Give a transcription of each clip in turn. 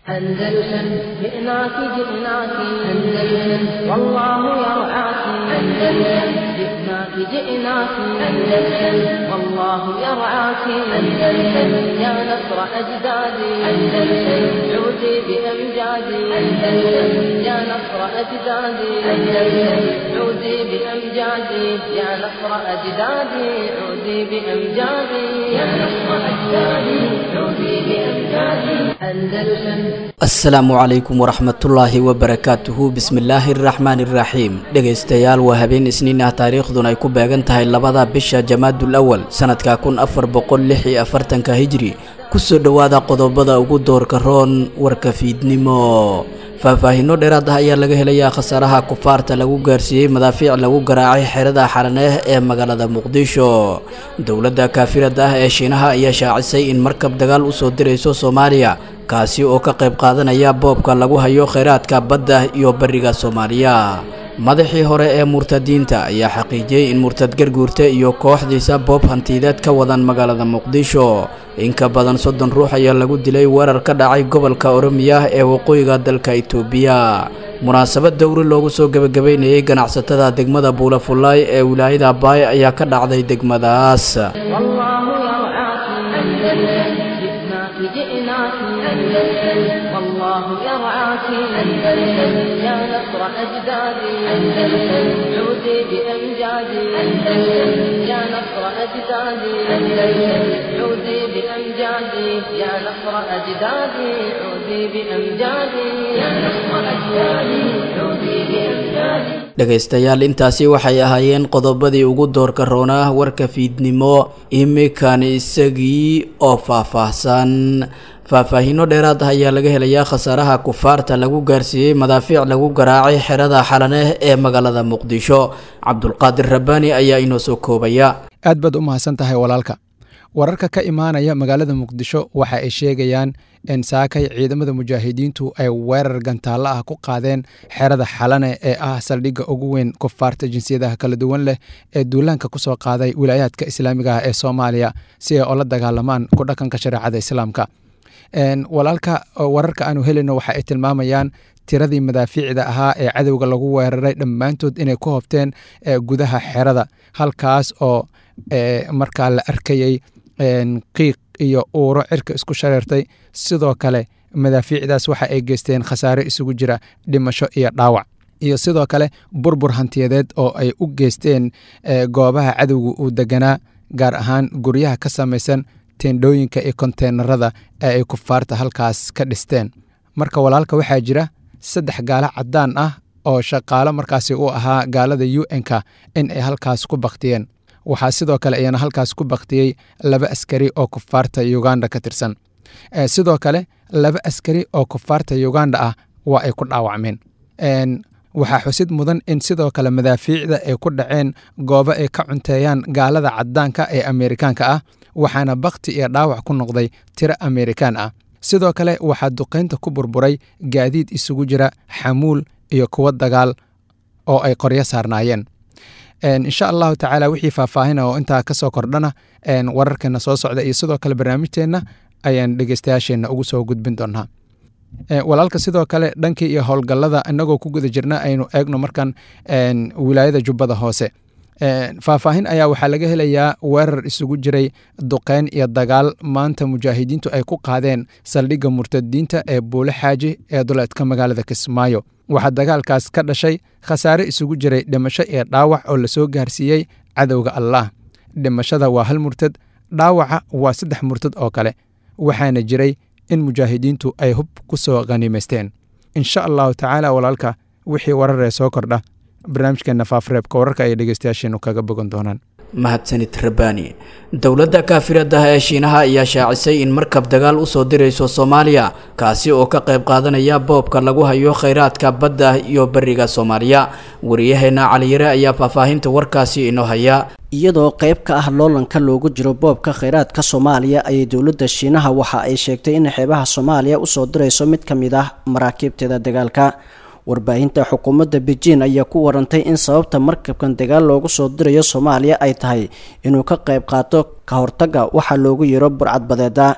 أندلسن جئناك جئناك أندلسن والله يرعاك أندلسن جئناك جئناك أندلسن والله يرعاك أندلسن يا نصر أجدادي أندلسن عودي بأمجادي أندلسن يا نصر أجدادي أندلسن عودي بأمجادي يا نصر أجدادي عودي بأمجادي يا نصر أجدادي عودي بأمجادي أندلسن asalaamu calaykum waraxmatullaahi wabarakaatuhu bismillaahi araxmaani iraxiim dhegaystayaal waa habeen isniin ah taariikhduna ay ku beegan tahay labada bisha jamaadul awal sanadka kun afar boqol lix iyo afartanka hijri kusoo dhowaada qodobada ugu doorka roon warka fiidnimo faahfaahinno dheeraad ah ayaa laga helayaa khasaaraha kufaarta lagu gaarsiiyey madaafiic lagu garaacay xerada xaraneeh ee magaalada muqdisho dowladda kaafirada ah ee shiinaha ayaa shaacisay in markab dagaal usoo dirayso soomaaliya kaasi oo ka qayb qaadanaya boobka lagu hayo kheyraadka badda iyo bariga soomaaliya madaxii hore ee murtadiinta ayaa xaqiijiyey in murtad garguurta iyo kooxdiisa boob hantiideed ka wadan magaalada muqdisho in ka badan soddon ruux ayaa lagu dilay weerar ka dhacay gobolka oromiya ee waqooyiga dalka itoobiya munaasabad dowri loogu soo gebagabeynayay ganacsatada degmada buulafullaay ee wilaayada baay ayaa ka dhacday degmadaas جئناك أندلسن والله يرعاك أندلسن يا نصر أجدادي أندلسن عودي بأمجادي أندلسن يا نصر أجدادي أندلسن عودي بأمجادي يا نصر أجدادي عودي بأمجادي يا نصر أجدادي عودي بأمجادي dhegaystayaal intaasi waxay ahaayeen qodobadii ugu doorka roonaa warka fiidnimo imikan isagii oo faahfaahsan faahfaahinno dheeraad ah ayaa laga helayaa khasaaraha kufaarta lagu gaarsiiyey madaafiic lagu garaacay xerada xalaneh ee magaalada muqdisho cabdulqaadir rabbaani ayaa inoo soo koobaya aad baad u mahadsan tahay walaalka wararka ka imaanaya magaalada muqdisho waxa ay sheegayaan in saakay ciidamada mujaahidiintu ay weerar gantaallo ah ku qaadeen xerada xalane ee ah saldhigga ugu weyn kufaarta jinsiyadaha kala duwan leh ee duulaanka kusoo qaaday wilaayaadka islaamiga ah ee soomaaliya si ay ola dagaalamaan ku dhaqanka shareecada islaamka walaalka wararka aanu helino waxa ay tilmaamayaan tiradii madaafiicda ahaa ee cadowga lagu weeraray dhammaantood inay ku hobteen gudaha xerada halkaas oo markaa la arkayey qiiq iyo uuro cirka isku shareertay sidoo kale madaafiicdaas waxa ay geysteen khasaare isugu jira dhimasho iyo dhaawac iyo sidoo kale burbur hantiyadeed oo ay u geysteen goobaha cadowga uu deganaa gaar ahaan guryaha ka samaysan teendhooyinka iyo konteenarada ee ay kufaarta halkaas ka dhisteen marka walaalka waxaa jira saddex gaalo caddaan ah oo shaqaalo markaasi u ahaa gaalada u n-ka in ay halkaas ku baktiyeen waxaa sidoo kale iyana halkaas ku baktiyey laba askari oo kufaarta uganda ka tirsan sidoo kale laba askari oo kufaarta uganda ah waa ay ku dhaawacmeen waxaa xusid mudan in sidoo kale madaafiicda ay ku dhaceen goobo ay ka cunteeyaan gaalada caddaanka ee ameerikaanka ah waxaana bakti iyo dhaawac ku noqday tiro ameerikaan ah sidoo kale waxaa duqaynta ku burburay gaadiid isugu jira xamuul iyo kuwo dagaal oo ay qoryo saarnaayeen insha allahu tacaala wixii faahfaahina oo intaa ka soo kordhana wararkeena soo socda iyo sidoo kale barnaamijteenna ayaan dhegeystayaasheenna ugu soo gudbin doonaa walaalka sidoo kale dhankii iyo howlgallada inagoo ku guda jirna aynu eegno markan wilaayada jubbada hoose faahfaahin ayaa waxaa laga helayaa weerar isugu jiray duqeyn iyo dagaal maanta mujaahidiintu ay ku qaadeen saldhigga murtadiinta ee buule xaaji ee duleedka magaalada kismaayo waxaa dagaalkaas ka dhashay khasaare isugu jiray dhimasho iyo dhaawac oo lasoo gaarsiiyey cadowga allaah dhimashada waa hal murtad dhaawaca waa saddex murtad oo kale waxaana jiray in mujaahidiintu ay hub ku soo khaniimaysteen insha allahu tacaala walaalka wixii wararee soo kordha barnaamijkeena faafreebka wararka ay dhegeystayaasheenu kaga bogan doonaan mahadsanid rabbaani dowladda kaafirada ah ee shiinaha ayaa shaacisay in markab dagaal usoo dirayso soomaaliya kaasi oo ka qayb qaadanaya boobka lagu hayo kheyraadka badda iyo beriga soomaaliya wariyaheena caliyare ayaa faahfaahinta warkaasi inoo haya iyadoo qayb ka ah loolanka loogu jiro boobka kheyraadka soomaaliya ayay dowladda shiinaha waxa ay sheegtay in xeebaha soomaaliya usoo dirayso mid ka mid ah maraakiibteeda dagaalka warbaahinta xukuumadda beijing ayaa ku warantay in sababta markabkan dagaal loogu soo dirayo soomaaliya ay tahay inuu ka qayb qaato ka hortagga waxaa loogu yeero burcadbadeeda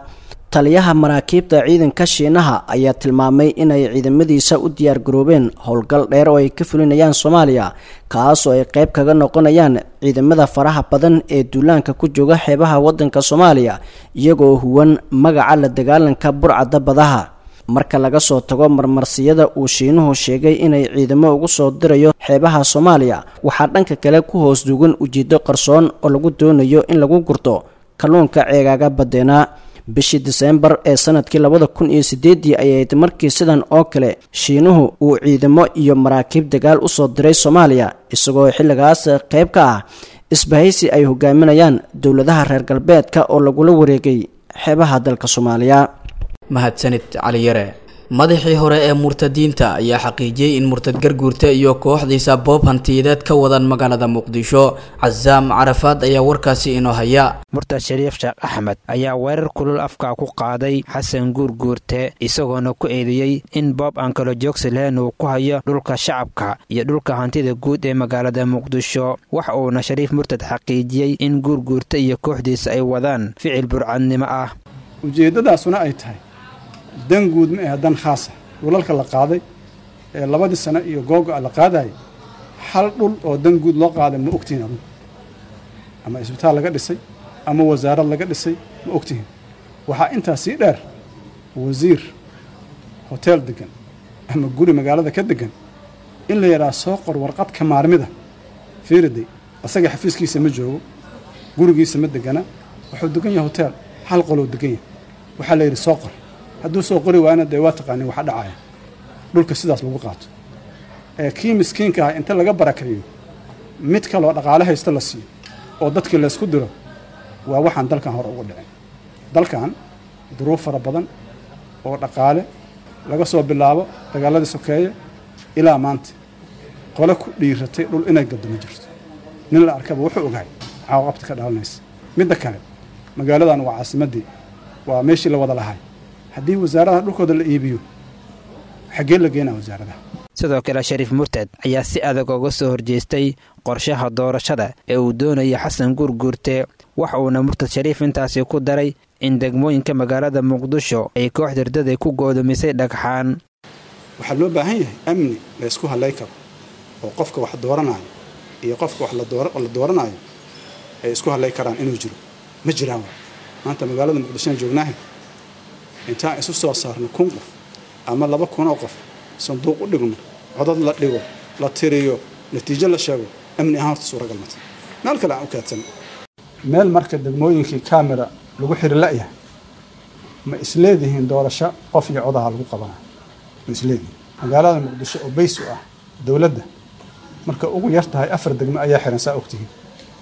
taliyaha maraakiibta ciidanka shiinaha ayaa tilmaamay inay ciidamadiisa u diyaargaroobeen howlgal dheer oo ay ka fulinayaan soomaaliya kaas oo ay qayb kaga noqonayaan ciidamada faraha badan ee duulaanka ku jooga xeebaha waddanka soomaaliya iyagoo huwan magaca la dagaalanka burcadda badaha marka laga soo tago marmarsiyada uu shiinuhu sheegay inay ciidamo ugu soo dirayo xeebaha soomaaliya waxaa dhanka kale ku hoos dugan ujeedo qarsoon oo lagu doonayo in lagu gurto kalluunka ceegaaga badeenaa bishii diseembar ee sanadkii labada kun iyo sideedii ayayd markii sidan oo kale shiinuhu uu ciidamo iyo maraakiib dagaal usoo diray soomaaliya isagoo xilligaas qayb ka ah isbahaysi ay hogaaminayaan dowladaha reer galbeedka oo lagula wareegay xeebaha dalka soomaaliya mahadsanid cali yare madaxii hore ee murtadiinta ayaa xaqiijiyey in murtad garguurta iyo kooxdiisa boob hantiyadeed ka wadan magaalada muqdisho casaam carafaad ayaa warkaasi inoo haya murtad shariif sheekh axmed ayaa weerar kulul afka ku qaaday xasan guurguurte isagoona ku eedeeyey in boob aan kala joogsi lahayn uu ku hayo dhulka shacabka iyo dhulka hantida guud ee magaalada muqdisho waxa uuna shariif murtad xaqiijiyey in guurguurta iyo kooxdiisa ay wadaan ficil burcadnimo ah ujeeddadaasuna ay tahay dan guud ma ahe dan khaasa dhulalka la qaaday ee labadii sano iyo googo'a la qaadayay hal dhul oo dan guud loo qaaday ma ogtihin adugu ama isbitaal laga dhisay ama wasaarad laga dhisay ma ogtihin waxaa intaa sii dheer wasiir hoteel degan ama guri magaalada ka degan in la yidhaha soo qor warqad ka maarmida fiiriday asaga xafiiskiisa ma joogo gurigiisa ma degana wuxuu degan yahay hoteel hal qoloo degan yahay waxaa la yidhi soo qor hadduu soo qori waana dee waa taqaanin waxa dhacaya dhulka sidaas lagu qaato ee kii miskiinka ah inta laga barakeeyo mid kaloo dhaqaale haysta la siiyo oo dadkii laysku diro waa waxaan dalkan hore uga dhicin dalkan duruuf fara badan oo dhaqaale laga soo bilaabo dagaaladii sokeeye ilaa maanta qole ku dhiiratay dhul inay gaddo ma jirto nin la arkaba wuxuu ogahay maxaa qabti ka dhalanaysa midda kale magaaladan waa caasimaddii waa meeshii la wada lahay haddii wasaaradaha dhulkooda la iibiyo xaggee la geenaa wasaaradaha sidoo kale shariif murtad ayaa si adag uga soo horjeestay qorshaha doorashada ee uu doonaya xasan guurguurte waxa uuna murtad shariif intaasi ku daray in degmooyinka magaalada muqdisho ay koox dardaday ku goodomisay dhagxaan waxaa loo baahan yahay amni la ysku hallay karo oo qofka wax dooranaayo iyo qofka wax la dooranaayo ay isku hallay karaan inuu jiro ma jiraan maanta magaalada muqdishoan joognaahay intaan isu soo saarno kun qof ama laba kun oo qof sanduuq u dhigno codad la dhigo la tiriyo natiijo la sheego amni ahaan horta suuragal mata meel kale aan u kaadsan meel marka degmooyinkii kamera lagu xiri la'yahay ma isleedihiin doorasho qof iyo codaha lagu qabanayo ma isleedihiin magaalada muqdisho oo bays u ah dowladda marka ugu yar tahay afar degmo ayaa xiran saa ogtihiin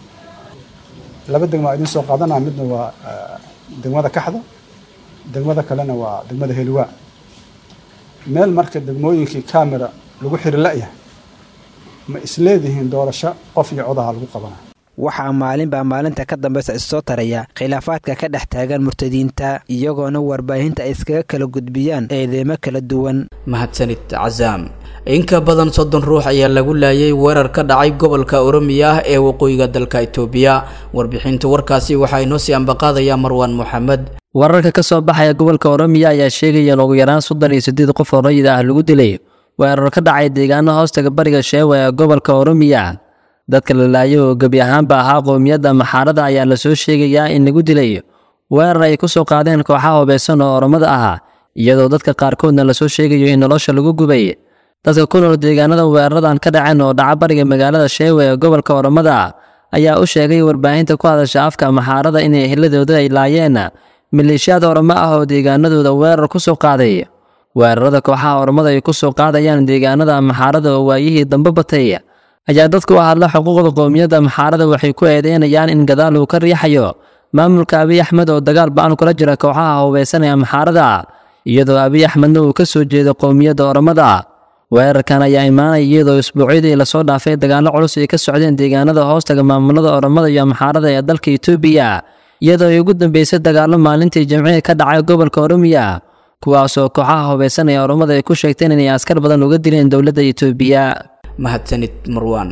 laba degmo aa idiin soo qaadanaa midna waa degmada kaxda degmada kalena waa degmada heliwaa meel marka degmooyinkii kamera lagu xiri la'yahay ma isleedihiin doorasho qof iyo codaha lagu qabanayo waxaa maalinbaa maalinta ka dambeysa issoo taraya khilaafaadka ka dhex taagan murtadiinta iyagoona warbaahinta ay iskaga kala gudbiyaan eedeemo kala duwan mahadsanid casaam in ka badan soddon ruux ayaa lagu laayay weerar ka dhacay gobolka oromiya ah ee waqooyiga dalka itoobiya warbixinta warkaasi waxaa inoo sii ambaqaadaya marwaan moxamed wararka ka soo baxaya gobolka oromiya ayaa sheegaya in ugu yaraan soddon iyo siddeed qof oo rayid ah lagu dilay weerar ka dhacay deegaano hoostaga bariga sheewa ee gobolka oromiya dadka la laayay oo gebi ahaanba ahaa qowmiyadda maxaarada ayaa lasoo sheegayaa in lagu dilay weerar ay ku soo qaadeen kooxaha hubeysan oo oromada ah iyadoo dadka qaarkoodna lasoo sheegayo in nolosha lagu gubay dadka ku nool deegaanada weeraradan ka dhaceen oo dhaca bariga magaalada sheewe ee gobolka oromada ayaa u sheegay warbaahinta ku hadasha afka maxaarada in eheladooda ay laayeen maleeshiyaad oromo ah oo deegaanadooda weerar ku soo qaaday weerarada kooxaha oromada ay ku soo qaadayaan deegaanada maxaarada oo waayihii dambe batay ayaa dadku u hadla xuquuqda qowmiyadda maxaarada waxay ku eedeynayaan in gadaal uu ka riixayo maamulka abiy axmed oo dagaal ba-an kula jira kooxaha hubeysan ee maxaarada iyadoo abiy axmedna uu ka soo jeedo qowmiyadda oromada weerarkan ayaa imaanaya iyadoo isbuucyadii lasoo dhaafay dagaallo culus ay ka socdeen deegaanada hoostaga maamulada oromada iyo maxaarada ee dalka itoobiya iyadoo ay ugu dambeysay dagaallo maalintii jimcihii ka dhacay gobolka oromiya kuwaasoo kooxaha hubeysan ee oromada ay ku sheegteen inay askar badan uga dileen dowladda itoobiya mahadsanid marwaan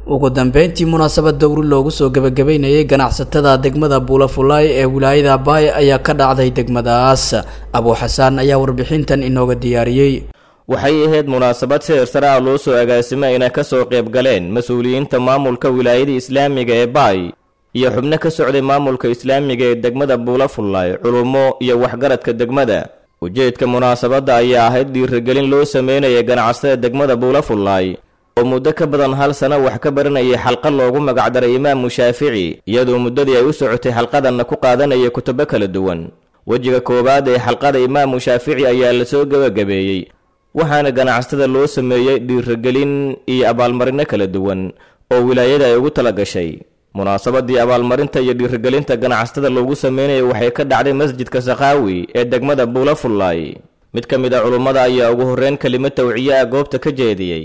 ugu dambeyntii munaasabad dowri loogu soo gebagabeynayay ganacsatada degmada buulafulaay ee wilaayada baay ayaa ka dhacday degmadaas abuu xasaan ayaa warbixintan inooga diyaariyey waxay ahayd munaasabad si hirsare ah loo soo agaasimay inay ka soo qayb galeen mas-uuliyiinta maamulka wilaayada islaamiga ee baay iyo xubno ka socday maamulka islaamiga ee degmada buulafullaay culummo iyo waxgaradka degmada ujeedka munaasabadda ayaa ahayd dhiirigelin loo sameynaya ganacsatada degmada buulafullaay oo muddo ka badan hal sano wax ka baranayay xalqad loogu magacdaray imaamu shaafici iyadoo muddadii ay u socotay xalqadanna ku qaadanaya kutubo kala duwan wejiga koowaad ee xalqada imaamu shaafici ayaa lasoo gebagabeeyey waxaana ganacsatada loo sameeyey dhiirigelin iyo abaalmarino kala duwan oo wilaayada ay ugu tala gashay munaasabadii abaalmarinta iyo dhiirigelinta ganacsatada loogu sameynaya waxay ka dhacday masjidka sakaawi ee degmada buulafullaay mid ka mid a culummada ayaa ugu horreyn kelimo tawciye ah goobta ka jeediyey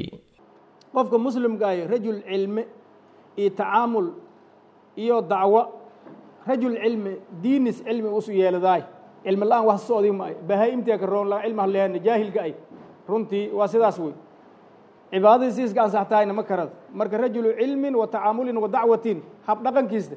qofka muslimka ahi rajul cilme iyo tacaamul iyo dacwo rajul cilmi diinis cilmi usu yeeladaay cilmi la-aan wax socdi maayo bahaa-imtiga ka roon la cilmi halleehana jaahilka ay runtii waa sidaas wey cibaadadii siiska ansax tahayna ma karad marka rajulu cilmin wa tacaamulin wa dacwatin hab dhaqankiista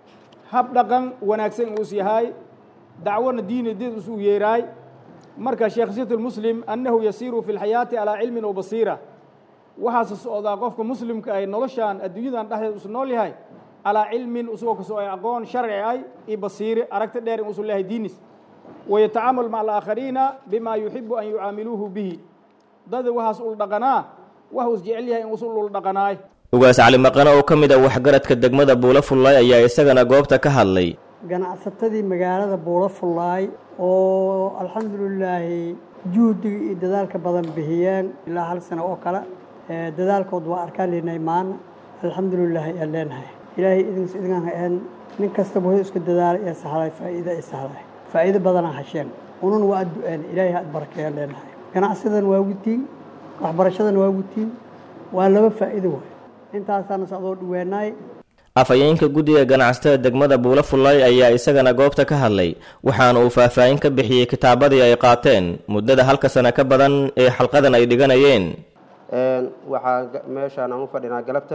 hab dhaqan wanaagsan uus yahay dacwona diini did usu yeeraay marka sheekh sit muslim annahu yasiiru fi lxayaati calaa cilmin wa basiira waxaase socdaa qofka muslimka ay noloshaan adduunyadan dhexdeed usu nool yahay calaa cilmin usagoo kasoo ay aqoon sharci ay iyo basiire aragti dheer in usu leeyahay diinis wayatacaamal maca alaakhariina bima yuxibu an yucaamiluuhu bihi dada waxaas ul dhaqanaa wax us jecel yahay in usu ul dhaqanaay ugaas cali maqane oo ka mid a waxgaradka degmada buulafullaay ayaa isagana goobta ka hadlay ganacsatadii magaalada buulafullaay oo alxamdulilaahi juhdiga iyo dadaalka badan bixiyeen ilaa hal sano oo kale dadaalkood waa arkaan leynay maana alxamdulilaahi aan leenahay ilaahay idinkas idinkaan haeen nin kastaba wuxuu isku dadaalay ee sahlay faa'iida ay sahlay faa'iido badanaa hasheen unun waa addu-een ilaahay had barakeeyaan leenahay ganacsidan waa gutiin waxbarashadan waa gutiin waa laba faa'iido waay intaasaana socdoo dhaweenaay afhayeenka guddiga ganacsatada degmada buulafullaay ayaa isagana goobta ka hadlay waxaana uu faahfaahin ka bixiyey kitaabadii ay qaateen muddada halka sano ka badan ee xalqadan ay dhiganayeen waxaa meeshaan aan u fadhinaa galabta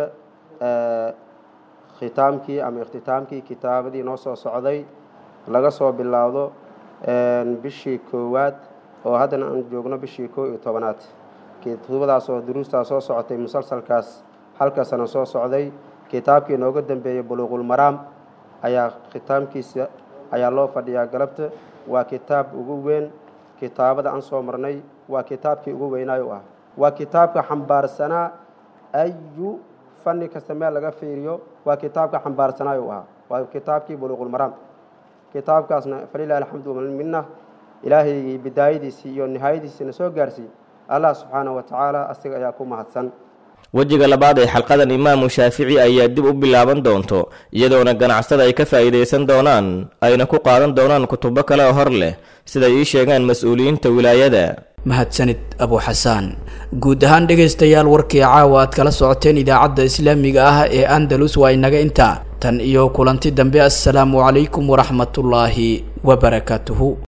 khitaamkii ama ikhtitaamkii kitaabadii noo soo socday laga soo bilaawdo bishii koowaad oo haddana aan joogno bishii koo iyo tobanaad kutubadaas oo duruustaa soo socotay musalsalkaas halka sano soo socday kitaabkii nooga dambeeyey buluuqulmaraam ayaa khitaamkiisa ayaa loo fadhiyaa galabta waa kitaab ugu weyn kitaabada aan soo marnay waa kitaabkii ugu weynaayo ah waa kitaabka xambaarsanaa ayu fanni kasta meel laga fiiriyo waa kitaabka xambaarsanaayo ahaa waa kitaabkii buluuqulmaraam kitaabkaasna falilahi alxamdu minna ilaahay bidaayadiisii iyo nihaayadiisiina soo gaarsiiy allah subxaana wa tacaala asiga ayaa ku mahadsan wejiga labaad ee xalqadan imaamu shaafici ayaa dib u bilaaban doonto iyadoona ganacsada ay ka faa'iidaysan doonaan ayna ku qaadan doonaan kutubo kale oo hor leh siday ii sheegaan mas-uuliyiinta wilaayada mahadsanid abu xasaan guud ahaan dhegaystayaal warkii caawa aad kala socoteen idaacadda islaamiga ah ee andalus waa inaga intaa tan iyo kulanti dambe assalaamu calaykum waraxmatullaahi wabarakaatuhu